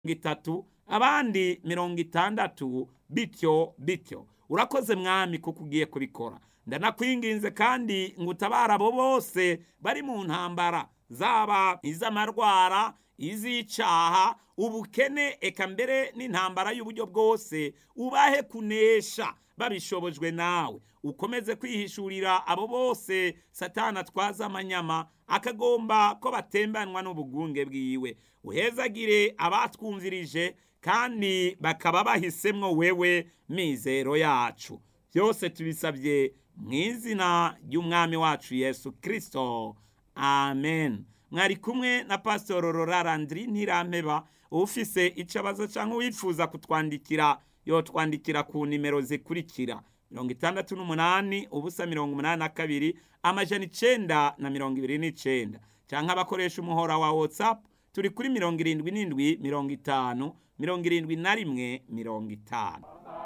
itatu abandi mirongo itandatu bityo bityo urakoze mwami kuko ugiye kubikora ndanakwinginze kandi ngo utabare abo bose bari mu ntambara zaba iz'amarwara iz'icaha ubukene eka mbere n'intambara y'uburyo bwose ubahe kunesha babishobojwe nawe ukomeze kwihishurira abo bose satana atwaza amanyama akagomba ko batembanwa n'ubugunge bwiwe uhezagire abatwumvirije kandi bakaba bahisemwo wewe mizero yacu byose tubisabye mu izina ry'umwami wacu yesu kirisito amen mwari kumwe na pasitoro rorarandiri ntirampeba ufise icabazo cyangwa uwifuza kutwandikira yotwandikira ku nimero zikurikira mirongo itandatu n'umunani ubusa mirongo umunani na kabiri amajana icenda na mirongo ibiri n'icenda cyangwa abakoresha umuhora wa watsapu turi kuri mirongo irindwi n'indwi mirongo itanu mirongo irindwi na rimwe mirongo itanu